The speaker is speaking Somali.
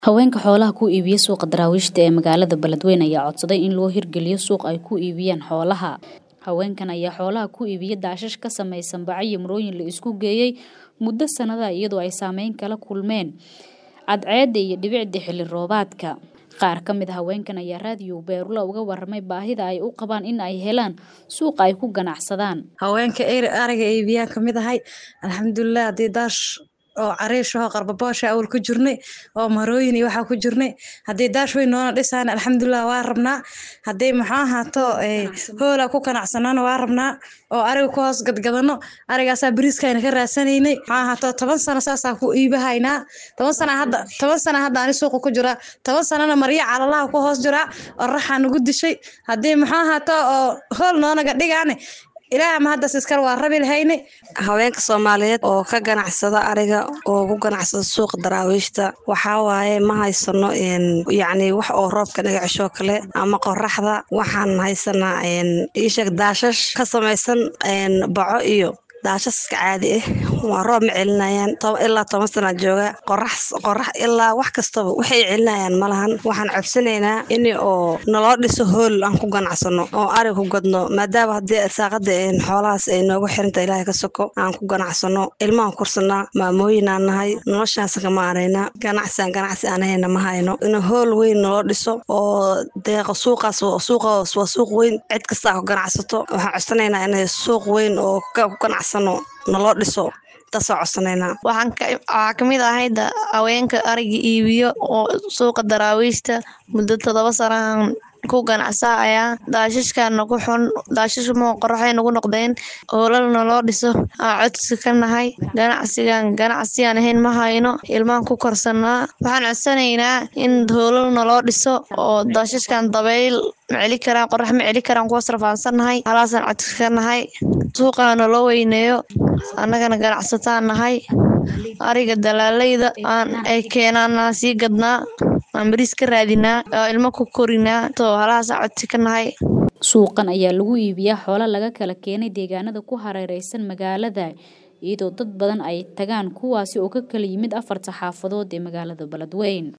Haweenka xoolaha ku iibiya suuqa daraawiishta ee magaalada Beledweyne ayaa codsaday in loo hirgeliyo suuq ay ku iibiyaan xoolaha. Haweenkan ayaa xoolaha ku iibiya daashash ka samaysan baco iyo marooyin la isku geeyay muddo sanado ah iyadoo ay saameyn kala kulmeen cadceedda iyo dhibicda xilli roobaadka. Qaar ka mid ah haweenkan ayaa raadiyo Beerula uga warramay baahida ay u qabaan in ay helaan suuq ay ku ganacsadaan. haweenka ariga iibiyaan ka mid ahay alxamdulilah haddii daash oo cariish oo qarbaboosha awal ku jirnay oo marooyin iyo waxaa ku jirnay haddii daash weyn noona dhisaan alxamdulilah waa rabnaa haddii maxaa ahaato hoola ku ganacsanaana waa rabnaa oo ariga ku hoos gadgadano arigaasaa bariiskayna ka raadsanaynay maxaa ahaato toban sano saasaa ku iibahaynaa toban sana hadda toban sana hadda ani suuqa ku jiraa toban sanana marya calalaha ku hoos jiraa oraxaa nagu dishay haddii maxaa ahaato oo hool noonaga dhigaane ilaaha ma haddas iskale waa rabi lahayne haweenka soomaaliyeed oo ka ganacsada ariga oo ku ganacsada suuqa daraawiishta waxaa waaye ma haysano yacni wax oo roobka naga ceshoo kale ama qoraxda waxaan haysanaa iisheeg daashash ka samaysan baco iyo daashaska caadi ah waa roob ma celinayaan ilaa toban sana jooga qorax qorax ilaa wax kastaba waxay celinayaan malahan waxaan codsanaynaa in oo naloo dhiso hool aan ku ganacsano oo ari ku gadno maadaama haddii saaqada xoolahaas ay noogu xirinta ilaahay ka soko aan ku ganacsano ilmahan kursanaa maamooyin aan nahay noloshaas kama araynaa ganacsiaan ganacsi aan hayna ma hayno in hool weyn naloo dhiso oo deeqa suuqaas suuqaas waa suuq weyn cid kastaa ku ganacsato waxaan codsanaynaa in suuq weyn oo ku ganacsan naloo dhiso taasoo codsanaynaa waxaa kamid ahayd haweenka ariga iibiyo oo suuqa daraawiishta muddo todoba sanahan ku ganacsaaya daashashkaana ku xun daashashmo qoraxay nagu noqdeen hoolal naloo dhiso aa codsi ka nahay ganacsigan ganacsiyan ahayn ma hayno ilmaan ku korsanaa waxaan codsanaynaa in hoolal naloo dhiso oo daashashkan dabayl ma celi karaan qorax ma celi karaan kuwaas rafaansannahay halaasaan codsi ka nahay suuqaana loo weyneeyo annagana ganacsataan nahay ariga dalaalayda aan ay keenaana sii gadnaa aan bariis ka raadinaa oo ilmo ku korinaa too halahaasa codsi ka nahay suuqan ayaa lagu iibiyaa xoolo laga kala keenay deegaanada ku hareereysan magaalada iyadoo dad badan ay tagaan kuwaasi oo ka kala yimid afarta xaafadood ee magaalada Beledweyne